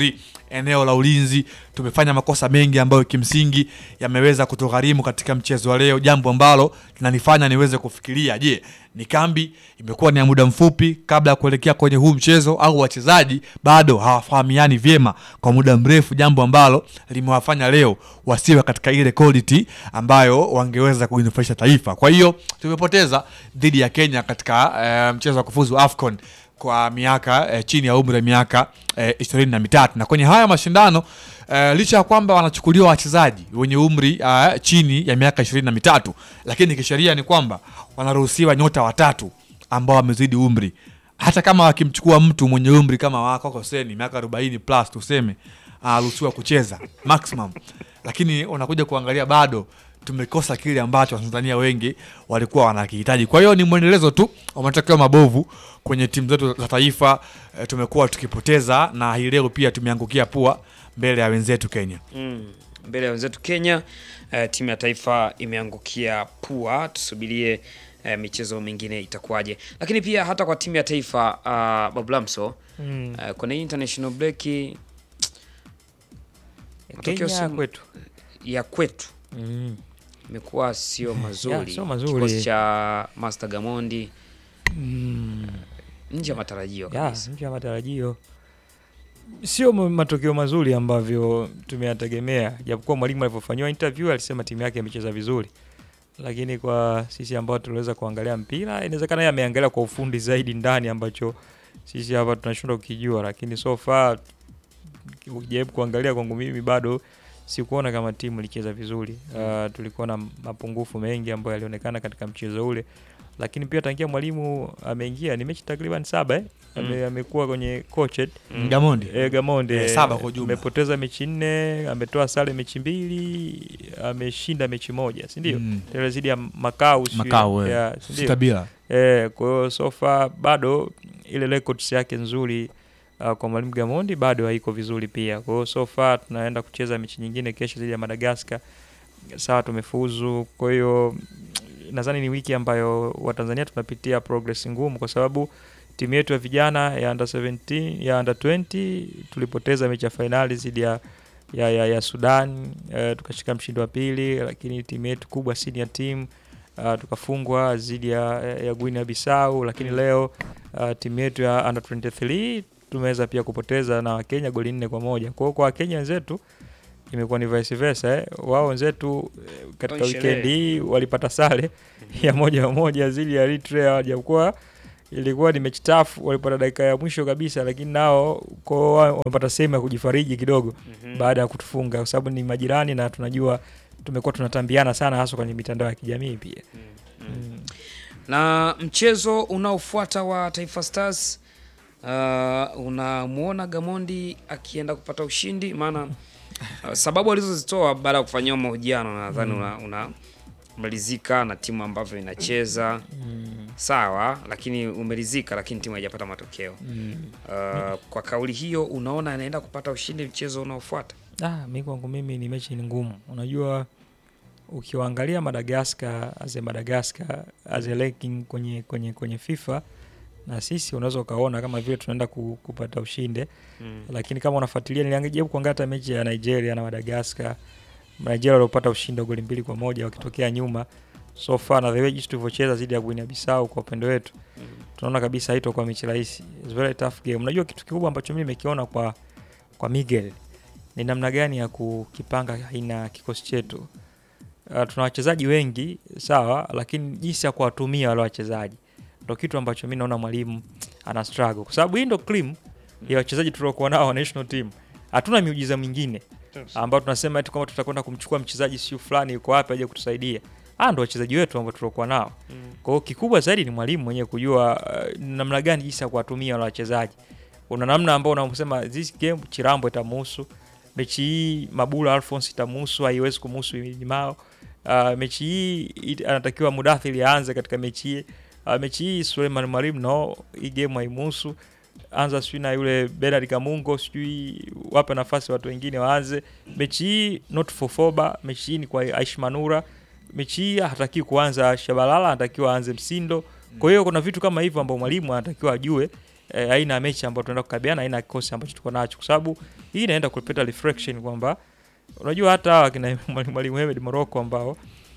S3: eneo la ulinzi. Tumefanya makosa mengi ambayo kimsingi yameweza kutugharimu katika mchezo wa leo, jambo ambalo linanifanya niweze kufikiria, je, ni kambi imekuwa ni ya muda mfupi kabla ya kuelekea kwenye huu mchezo au wachezaji bado hawafahamiani vyema kwa muda mrefu, jambo ambalo limewafanya leo wasiwe katika ile quality ambayo wangeweza kuinufaisha taifa. Kwa hiyo tumepoteza dhidi ya Kenya katika eh, mchezo wa kufuzu AFCON kwa miaka eh, chini ya umri wa miaka eh, ishirini na mitatu na kwenye haya mashindano eh, licha ya kwamba wanachukuliwa wachezaji wenye umri eh, chini ya miaka ishirini na mitatu lakini kisheria ni kwamba wanaruhusiwa nyota watatu ambao wamezidi umri hata kama wakimchukua mtu mwenye umri kama wako Hoseni miaka 40 plus tuseme anaruhusiwa kucheza maximum, lakini unakuja kuangalia bado tumekosa kile ambacho Watanzania wengi walikuwa wanakihitaji. Kwa hiyo ni mwendelezo tu wa matokeo mabovu kwenye timu zetu za taifa. E, tumekuwa tukipoteza na hii leo pia tumeangukia pua mbele ya wenzetu Kenya.
S1: Mm. Mbele ya wenzetu Kenya, eh, timu ya taifa imeangukia pua. Tusubirie eh, michezo mingine itakuwaje, lakini pia hata kwa timu ya taifa uh, Bablamso
S2: Mm.
S1: eh, kwenye international break matokeo
S2: Kenya
S1: si-
S2: kwetu
S1: ya kwetu
S2: mm.
S1: imekuwa sio mazuri.
S2: sio mazuri.
S1: Kikosi cha Master Gamondi
S2: Mm.
S1: nje ya matarajio
S2: ya
S1: kabisa.
S2: nje ya matarajio sio ma- matokeo mazuri ambavyo tumeyategemea, japokuwa mwalimu alivyofanyiwa interview alisema timu yake imecheza vizuri, lakini kwa sisi ambao tuliweza kuangalia mpira, inawezekana yeye ameangalia kwa ufundi zaidi ndani ambacho sisi hapa tunashindwa kukijua, lakini so far ukijaribu kuangalia kwangu mimi bado sikuona kama timu ilicheza vizuri. Uh, tulikuwa na mapungufu mengi ambayo yalionekana katika mchezo ule, lakini pia tangia mwalimu ameingia ni mechi takriban saba eh? Ame, amekuwa kwenye coached
S1: Mm.
S3: Gamondi
S2: E, Gamonde
S3: Eh, saba kwa ujumla.
S2: amepoteza mechi nne, ametoa sare mechi mbili, ameshinda mechi moja, si ndio?
S3: Mm.
S2: Tena zidi ya Makau sijui-
S3: Makao, eh.
S2: ya, si ndio?
S3: sita bila
S2: Eh, kwa hiyo so far bado ile records yake nzuri uh, kwa mwalimu Gamondi bado haiko vizuri pia. Kwa hiyo so far tunaenda kucheza mechi nyingine kesho dhidi ya Madagascar. Sawa, tumefuzu. Kwa hiyo mm, nadhani ni wiki ambayo Watanzania tunapitia progress ngumu, kwa sababu timu yetu ya vijana ya under 17 ya under 20 tulipoteza mechi ya fainali dhidi ya ya, ya, ya Sudan uh, tukashika mshindi wa pili, lakini timu yetu kubwa senior team uh, tukafungwa dhidi ya, ya Guinea Bissau, lakini leo uh, timu yetu ya under 23 tumeweza pia kupoteza na Wakenya goli nne kwa moja. Kwa hiyo kwa Wakenya wenzetu imekuwa ni vice versa eh. Wao wenzetu eh, katika
S1: Sherehe.
S2: weekend hii walipata sare ya moja kwa moja dhidi ya Eritrea, japokuwa ilikuwa ni mechi tafu, walipata dakika ya mwisho kabisa, lakini nao kwao wao wamepata sehemu ya kujifariji kidogo
S1: Mhm.
S2: baada ya kutufunga, kwa sababu ni majirani na tunajua tumekuwa tunatambiana sana, hasa kwenye mitandao ya kijamii pia. Mm.
S1: na mchezo unaofuata wa Taifa Stars uh, unamwona Gamondi akienda kupata ushindi? Maana uh, sababu alizozitoa baada ya kufanyiwa mahojiano nadhani una, una umelizika na timu ambavyo inacheza
S2: Mm.
S1: sawa, lakini umelizika, lakini timu haijapata matokeo
S2: Mm.
S1: uh, kwa kauli hiyo, unaona anaenda kupata ushindi mchezo unaofuata?
S2: Ah, mi kwangu mimi ni mechi ni ngumu. Unajua, ukiwaangalia Madagascar as a Madagascar as a ranking kwenye kwenye kwenye FIFA na sisi unaweza ukaona kama vile tunaenda ku, kupata ushinde,
S1: Mm.
S2: lakini kama unafuatilia, niliangalia kuangalia hata mechi ya Nigeria na Madagascar. Nigeria waliopata ushindi wa goli mbili kwa moja wakitokea nyuma so far, na the way jinsi tulivyocheza dhidi ya Guinea Bissau kwa upande wetu
S1: Mm.
S2: tunaona kabisa haitakuwa mechi rahisi. It's very tough game. Unajua kitu kikubwa ambacho mimi nimekiona kwa kwa Miguel ni namna gani ya kukipanga aina kikosi chetu. Uh, tuna wachezaji wengi sawa, lakini jinsi ya kuwatumia wale wachezaji ndo kitu ambacho mi naona mwalimu ana struggle, kwa sababu hii ndo cream ya wachezaji tuliokuwa nao wa national team. Hatuna miujiza mingine ambao tunasema eti kama tutakwenda kumchukua mchezaji siu fulani yuko wapi aje kutusaidia. Ah, ndo wachezaji wetu ambao tuliokuwa nao.
S1: Mm.
S2: Kwa hiyo kikubwa zaidi ni mwalimu mwenyewe kujua uh, namna gani jinsi ya kuwatumia wale wachezaji. Una namna ambao unasema this game Chirambo itamuhusu, mechi hii Mabula Alphonse itamuhusu, haiwezi kumuhusu Imao. Uh, mechi hii it- anatakiwa Mudathiri aanze katika mechi hii. Uh, mechi hii Suleiman Mwalimu no, hii game haimuhusu. Anza sijui na yule Bernard Kamungo, sijui wape nafasi watu wengine waanze. Mechi hii not for Foba, mechi hii ni kwa Aish Manura. Mechi hii hataki kuanza Shabalala, anatakiwa aanze Msindo. Kwa hiyo kuna vitu kama hivyo ambao mwalimu anatakiwa ajue eh, aina ya mechi ambayo tunaenda kukabiliana, aina ya kikosi ambacho tuko nacho, kwa sababu hii inaenda kuleta reflection kwamba unajua hata hawa kina mwalimu mwalimu Hemed Morocco ambao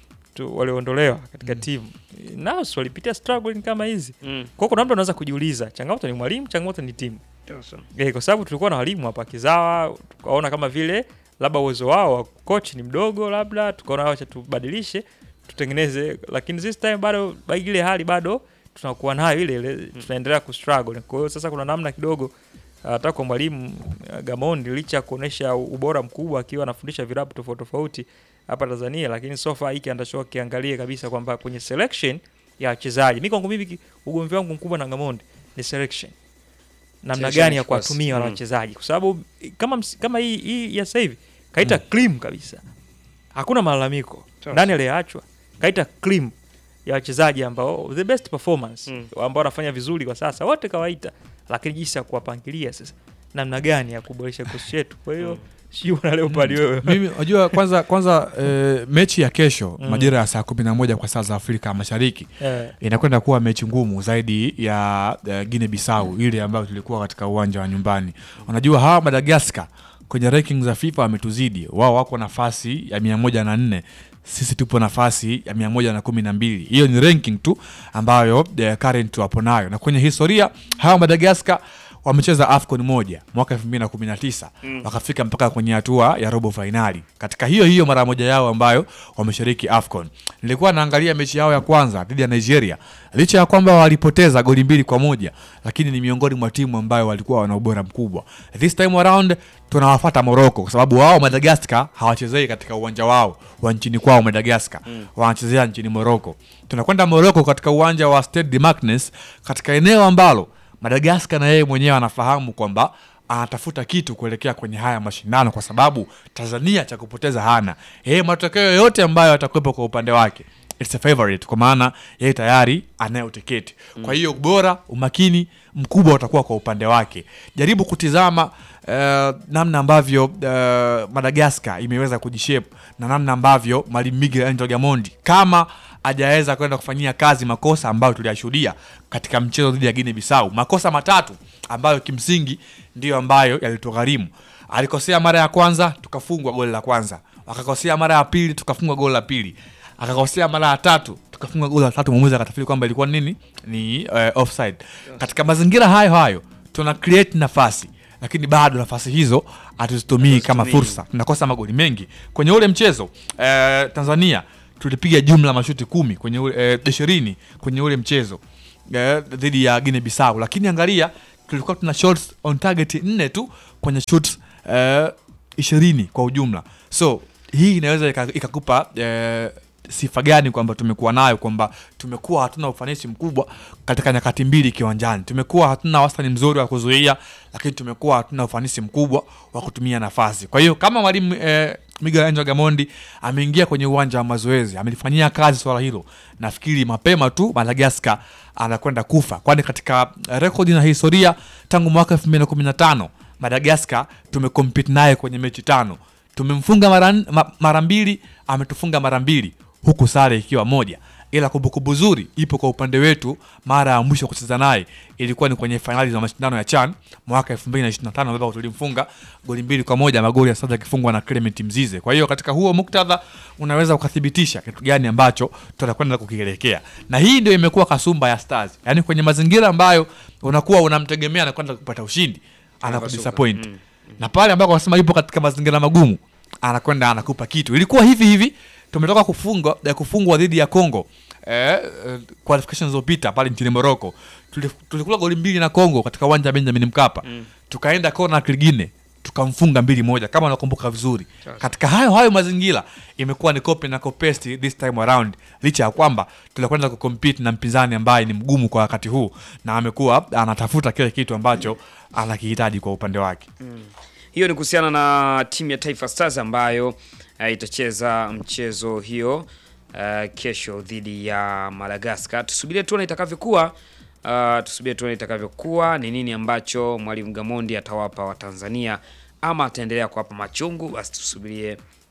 S2: tu walioondolewa katika timu nao si walipitia struggling kama hizi.
S1: Mm.
S2: Kwa hiyo kuna mtu anaweza kujiuliza, changamoto ni mwalimu, changamoto ni timu.
S1: Sasa.
S2: Eh, kwa sababu tulikuwa na walimu hapa kizawa, tukaona kama vile labda uwezo wao wa coach ni mdogo, labda tukaona wacha tubadilishe tutengeneze, lakini this time bado ba- ile hali bado tunakuwa nayo ile ile, tunaendelea kustruggle. Kwa hiyo sasa kuna namna kidogo hata kwa mwalimu uh, Gamondi licha ya kuonesha ubora mkubwa akiwa anafundisha vilabu tofauti tofauti hapa Tanzania, lakini so far hiki anatakiwa kiangalie kabisa kwamba kwenye selection ya wachezaji, mimi kwangu mimi ki- ugomvi wangu mkubwa na Gamondi ni selection namna
S1: Selection
S2: gani ya
S1: of course.
S2: kuwatumia wale
S1: Mm.
S2: wachezaji kwa sababu kama ms- kama hii hii ya sasa hivi kaita clean kabisa, hakuna malalamiko
S1: Sawa.
S2: nani aliyeachwa, kaita clean ya wachezaji ambao the best performance
S1: Mm.
S2: ambao wanafanya vizuri kwa sasa wote kawaita, lakini jinsi ya kuwapangilia sasa namna gani ya kuboresha kikosi chetu. Kwa hiyo sio na leo pale wewe
S3: mimi unajua kwanza kwanza eh, mechi ya kesho
S2: Mm.
S3: majira ya saa kumi na moja kwa saa za afrika mashariki
S2: eh,
S3: inakwenda kuwa mechi ngumu zaidi ya uh, Guinea Bissau ile ambayo tulikuwa katika uwanja wa nyumbani. Unajua hawa Madagascar kwenye ranking za FIFA wametuzidi. Wao wako nafasi ya mia moja na nne sisi tupo nafasi ya mia moja na kumi na mbili. Hiyo ni ranking tu ambayo uh, current wapo nayo, na kwenye historia hawa Madagascar wamecheza AFCON moja mwaka 2019 wakafika mpaka kwenye hatua ya robo fainali katika hiyo hiyo mara moja yao ambayo wameshiriki AFCON. Nilikuwa naangalia mechi yao ya kwanza dhidi ya Nigeria, licha ya kwamba walipoteza goli mbili kwa moja, lakini ni miongoni mwa timu ambayo walikuwa wana ubora mkubwa. This time around tunawafata Morocco kwa sababu wao Madagascar hawachezei katika uwanja wao wa nchini kwao Madagascar, wanachezea nchini Morocco. Tunakwenda Morocco katika uwanja wa Stade de Marquines katika eneo ambalo Madagascar na yeye mwenyewe anafahamu kwamba anatafuta kitu kuelekea kwenye haya mashindano, kwa sababu Tanzania cha kupoteza hana. Yeye matokeo yoyote ambayo atakuwepo kwa upande wake it's a favorite, kwa maana yeye tayari anayo tiketi. Kwa hiyo ubora, umakini mkubwa utakuwa kwa upande wake. Jaribu kutizama eh, namna ambavyo eh, Madagascar imeweza kujishape na namna ambavyo Mwalimu Miguel Angel Gamondi kama hajaweza kwenda kufanyia kazi makosa ambayo tuliyashuhudia katika mchezo dhidi ya Guinea Bissau, makosa matatu ambayo kimsingi ndiyo ambayo yalitugharimu. Alikosea mara ya kwanza tukafungwa goli la kwanza, akakosea mara ya pili tukafungwa goli la pili, akakosea mara ya tatu tukafungwa goli la tatu, mwamuzi akatafiri kwamba ilikuwa nini, ni uh, offside. Katika mazingira hayo hayo tuna create nafasi lakini bado nafasi hizo hatuzitumii kama
S1: Hatuzitumii.
S3: fursa, tunakosa magoli mengi kwenye ule mchezo. Eh, Tanzania tulipiga jumla mashuti kumi kwenye ule, eh, ishirini kwenye ule mchezo eh, dhidi ya Guinea Bissau, lakini angalia tulikuwa tuna shots on target nne tu kwenye shots eh, ishirini kwa ujumla. So hii inaweza ika- ikakupa eh, sifa gani kwamba tumekuwa nayo kwamba tumekuwa hatuna ufanisi mkubwa katika nyakati mbili kiwanjani. Tumekuwa hatuna wastani mzuri wa kuzuia, lakini tumekuwa hatuna ufanisi mkubwa wa kutumia nafasi. Kwa hiyo kama mwalimu eh, Miguel Angel Gamondi ameingia kwenye uwanja wa mazoezi, amelifanyia kazi swala hilo, nafikiri mapema tu Madagascar anakwenda kufa, kwani katika rekodi na historia tangu mwaka 2015 Madagascar tumecompete naye kwenye mechi tano tumemfunga mara, n- ma, mara mbili ametufunga mara mbili huku sare ikiwa moja ila kumbukumbu zuri ipo kwa upande wetu mara ya mwisho kucheza naye ilikuwa ni kwenye fainali za mashindano ya chan mwaka 2025 ambapo tulimfunga goli mbili kwa moja magoli ya sasa yakifungwa na Clement Mzize kwa hiyo katika huo muktadha unaweza ukathibitisha kitu gani ambacho tutakwenda kukielekea na hii ndio imekuwa kasumba ya stars yaani kwenye mazingira ambayo unakuwa unamtegemea na kwenda kupata ushindi anakudisappoint
S1: Mm.
S3: na pale ambako wanasema yupo katika mazingira magumu anakwenda anakupa kitu ilikuwa hivi hivi tumetoka kufungwa ya kufungwa dhidi ya Congo eh, eh, qualifications zilizopita pale nchini Morocco Tuli- tulikula goli mbili na Congo katika uwanja wa Benjamin Mkapa
S1: Mm.
S3: tukaenda kona kingine tukamfunga mbili moja kama unakumbuka vizuri
S1: Sasa.
S3: katika hayo hayo mazingira imekuwa ni copy na copy this time around licha ya kwamba tunakwenda kucompete na mpinzani ambaye ni mgumu kwa wakati huu na amekuwa anatafuta kile kitu ambacho anakihitaji kwa upande wake
S1: Hiyo ni kuhusiana na timu ya Taifa Stars ambayo uh, itacheza mchezo hiyo uh, kesho dhidi ya Madagascar. Tusubirie tuone itakavyokuwa. Uh, tusubirie tuone itakavyokuwa, ni nini ambacho mwalimu Gamondi atawapa Watanzania ama ataendelea kuwapa machungu. Basi tusubirie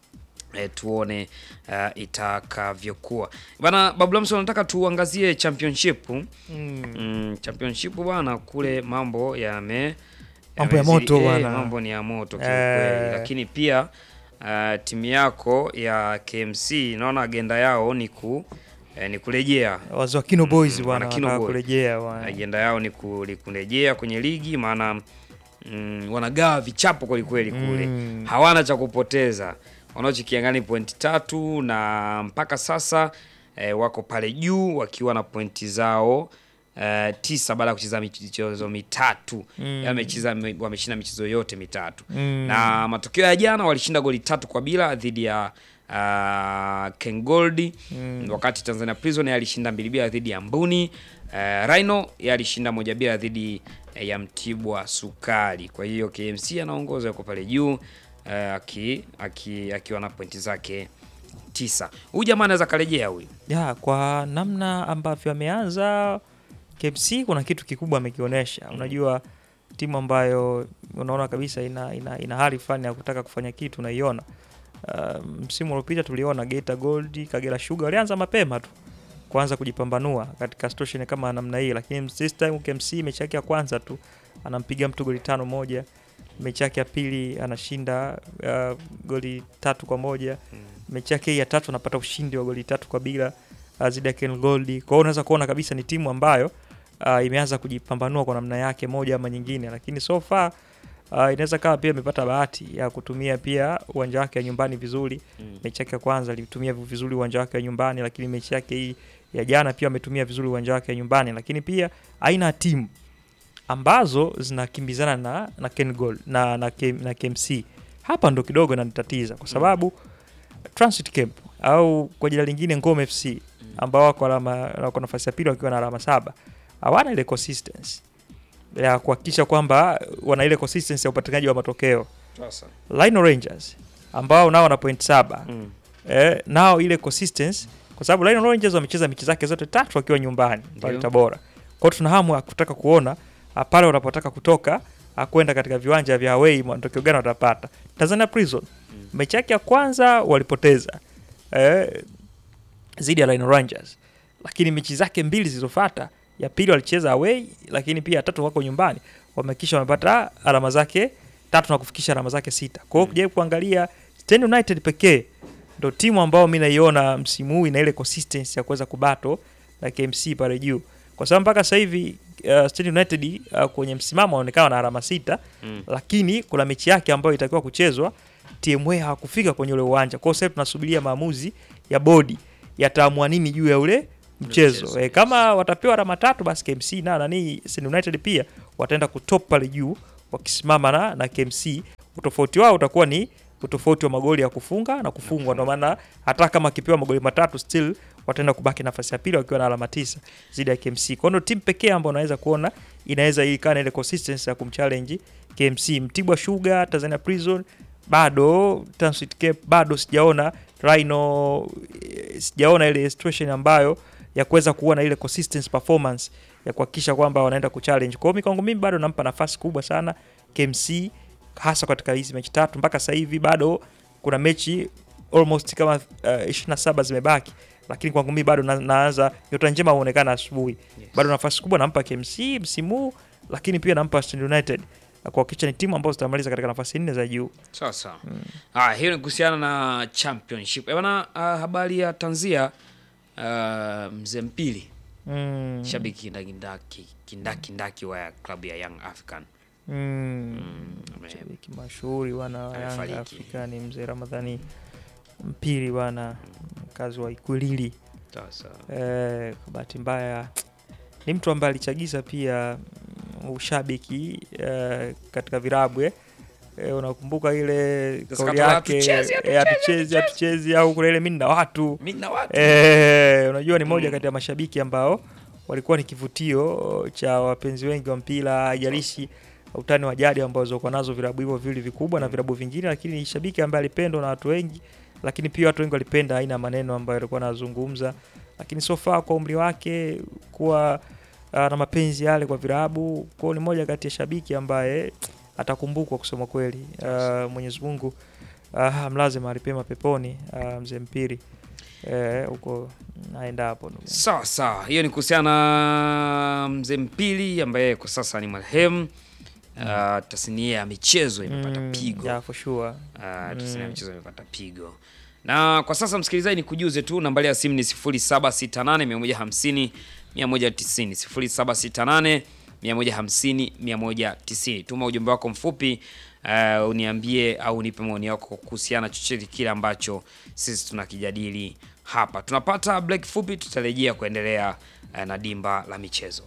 S1: E, tuone uh, itakavyokuwa bana. Babu Lamso, nataka tuangazie championship
S2: Mm.
S1: mm, championship bwana, kule mambo yame
S2: Mambo ya
S1: yamezidi-
S2: moto
S1: eh,
S2: bwana.
S1: mambo ni ya moto kiukweli,
S2: Eh.
S1: lakini pia uh, timu yako ya KMC naona agenda yao ni ku eh, ni kurejea
S2: Wazee wa Kino Boys
S1: Mm,
S2: bwana
S1: wana Kino
S2: wanataka
S1: Boys.
S2: kurejea bwana.
S1: ajenda yao ni ku- ni kurejea kwenye ligi, maana mm, wanagawa vichapo kwelikweli kule
S2: Mm.
S1: hawana cha kupoteza, wanaochikiangani pointi tatu na mpaka sasa eh, wako pale juu wakiwa na pointi zao eh, tisa baada ya kucheza michezo mitatu
S2: Mm.
S1: wamecheza wameshinda michezo yote mitatu
S2: Mm.
S1: na matokeo ya jana walishinda goli tatu kwa bila dhidi ya uh, Ken Gold
S2: Mm.
S1: wakati Tanzania Prison alishinda mbili bila dhidi ya Mbuni. Uh, Rhino yeye alishinda moja bila dhidi eh, ya Mtibwa Sukari. Kwa hiyo KMC anaongoza yuko pale juu uh, aki, aki, akiwa na pointi zake tisa. Huyu jamaa anaweza karejea huyu.
S2: ya kwa namna ambavyo ameanza KMC kuna kitu kikubwa amekionyesha. Unajua timu ambayo unaona kabisa ina, ina, ina hali fulani ya kutaka kufanya kitu unaiona. Uh, msimu uliopita tuliona Geita Gold, Kagera Sugar walianza mapema tu kuanza kujipambanua katika situation kama namna hii, lakini this time KMC mechi yake ya kwanza tu anampiga mtu goli tano moja, mechi yake ya pili anashinda uh, goli tatu kwa moja mechi yake hii ya tatu anapata ushindi wa goli tatu kwa bila uh, dhidi ya Ken Gold. Kwa hiyo unaweza kuona kabisa ni timu ambayo uh, imeanza kujipambanua kwa namna yake moja ama nyingine, lakini so far uh, inaweza kawa pia imepata bahati ya kutumia pia uwanja wake wa nyumbani vizuri. Mechi yake ya kwanza alitumia vizuri uwanja wake wa nyumbani, lakini mechi yake hii ya jana pia ametumia vizuri uwanja wake wa nyumbani, lakini pia aina ya timu ambazo zinakimbizana na na Ken Gold na na, K, na KMC hapa ndo kidogo inanitatiza kwa sababu Transit Camp au kwa jina lingine Ngome FC ambao wako alama wako nafasi ya pili wakiwa na alama saba hawana ile consistency ya kuhakikisha kwamba wana ile consistency ya upatikanaji wa matokeo.
S1: Sasa.
S2: Lino Rangers ambao nao wana point saba
S1: Mm.
S2: eh, nao ile consistency kwa sababu Lino Rangers wamecheza mechi zake zote tatu wakiwa nyumbani pale
S1: Ndio.
S2: Tabora. Kwa hiyo tuna hamu ya kutaka kuona ah, pale wanapotaka kutoka ah, kwenda katika viwanja vya away matokeo gani watapata. Tanzania Prison mechi yake ya kwanza walipoteza eh, zidi ya Lino Rangers, lakini mechi zake mbili zilizofuata, ya pili walicheza away, lakini pia ya tatu wako nyumbani, wamekisha wamepata alama zake tatu na kufikisha alama zake sita. Kwa hiyo kujaribu kuangalia Stand United pekee ndo timu ambao mi naiona msimu huu ina ile consistency ya kuweza kubato na KMC pale juu, kwa sababu mpaka sasa hivi uh, Stand United uh, kwenye msimamo wanaonekana na alama sita
S1: Mm.
S2: lakini kuna mechi yake ambayo itakiwa kuchezwa TMA hawakufika kwenye ule uwanja. Kwa hiyo sasa tunasubiria maamuzi ya bodi yataamua nini juu ya ule mchezo.
S1: mchezo,
S2: E, kama watapewa alama tatu basi KMC na nani Stand United pia wataenda kutop pale juu wakisimama na, na KMC. Utofauti wao utakuwa ni utofauti wa magoli ya kufunga na kufungwa. Ndio maana hata kama akipewa magoli matatu still wataenda kubaki nafasi ya pili wakiwa na alama tisa zidi ya KMC. Kwa hiyo ndio timu pekee ambayo unaweza kuona inaweza ikaa na ile consistency ya kumchallenge KMC. Mtibwa Sugar, Tanzania Prison bado, Transit Cape bado sijaona Rhino, eh, sijaona ile situation ambayo ya kuweza kuona ile consistency performance ya kuhakikisha kwamba wanaenda kuchallenge. Kwa hiyo mi kwangu mimi bado nampa nafasi kubwa sana KMC hasa katika hizi mechi tatu mpaka sasa hivi bado kuna mechi almost kama uh, 27 zimebaki lakini kwangu mimi bado na, naanza nyota njema huonekana asubuhi
S1: Yes.
S2: bado nafasi kubwa nampa KMC msimu huu, lakini pia nampa Stand United na kuhakikisha ni timu ambazo zitamaliza katika nafasi nne za juu.
S1: Sawa sawa. Ah, hiyo ni kuhusiana na championship. Eh, bana, ah, habari ya tanzia ah, mzee Mpili
S2: Mm.
S1: shabiki kindakindaki kindakindaki wa klabu ya Young African
S2: Mm.
S1: mm, ame-
S2: Shabiki mashuhuri bwana wa Yanga
S1: Amefariki.
S2: Afrika ni mzee Ramadhani Mpili bwana, mkazi wa Ikwilili.
S1: sawa sawa.
S2: Eh, kwa bahati mbaya ni mtu ambaye alichagiza pia mm, ushabiki eh, katika virabu eh. Eh, unakumbuka ile
S1: Sasa
S2: kauli
S1: katoa,
S2: yake
S1: "Hatuchezi,
S2: eh, hatuchezi hatuchezi au kuna ile mimi na watu
S1: Mimi na watu
S2: Eh, unajua ni moja
S1: Mm.
S2: kati ya mashabiki ambao walikuwa ni kivutio cha wapenzi wengi wa mpira, haijalishi utani wa jadi ambao zilikuwa nazo vilabu hivyo viwili vikubwa na vilabu vingine, lakini ni shabiki ambaye alipendwa na watu wengi, lakini pia watu wengi walipenda aina ya maneno ambayo alikuwa anazungumza, lakini so far kwa umri wake kuwa uh, na mapenzi yale kwa vilabu, kwa hiyo ni moja kati ya shabiki ambaye atakumbukwa kusema kweli. Uh, Mwenyezi Mungu ah, mlaze mahali pema peponi ah, mzee Mpiri eh, huko naenda hapo ndugu yangu.
S1: Sawa sawa, hiyo ni kuhusiana na mzee Mpili ambaye kwa sasa ni marehemu. Uh, tasnia ya michezo imepata
S2: Mm,
S1: pigo.
S2: yeah, for sure.
S1: Uh, tasnia ya michezo imepata pigo. Na kwa sasa msikilizaji, ni kujuze tu nambari ya simu ni 0768 150 190 0768 150 190. Tuma ujumbe wako mfupi uh, uniambie au unipe maoni yako kuhusiana chochote kile ambacho sisi tunakijadili hapa. Tunapata break fupi, tutarejea kuendelea uh, na dimba la michezo.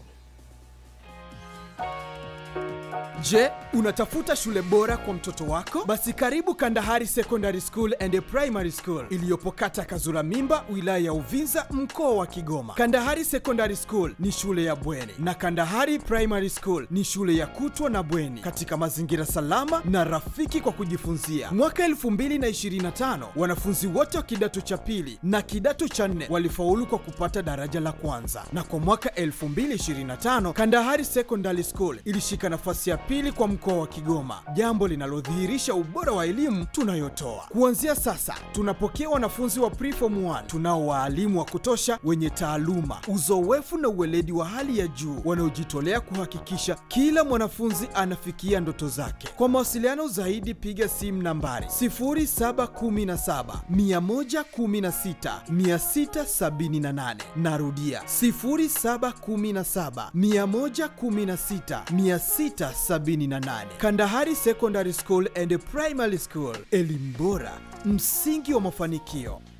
S4: Je, unatafuta shule bora kwa mtoto wako? Basi karibu Kandahari Secondary School and Primary School iliyopo kata Kazura Mimba, wilaya ya Uvinza, mkoa wa Kigoma. Kandahari Secondary School ni shule ya bweni na Kandahari Primary School ni shule ya kutwa na bweni katika mazingira salama na rafiki kwa kujifunzia. Mwaka 2025 wanafunzi wote wa kidato cha pili na kidato cha nne walifaulu kwa kupata daraja la kwanza, na kwa mwaka 2025 Kandahari Secondary School ilishika nafasi ya pili kwa mkoa wa Kigoma, jambo linalodhihirisha ubora wa elimu tunayotoa. Kuanzia sasa, tunapokea wanafunzi wa preform 1 tunao waalimu wa kutosha wenye taaluma, uzoefu na uweledi wa hali ya juu wanaojitolea kuhakikisha kila mwanafunzi anafikia ndoto zake. Kwa mawasiliano zaidi, piga simu nambari 0717 116 678. Narudia 0717 116 678. Kandahari Secondary School and Primary School, elimu bora, msingi wa mafanikio.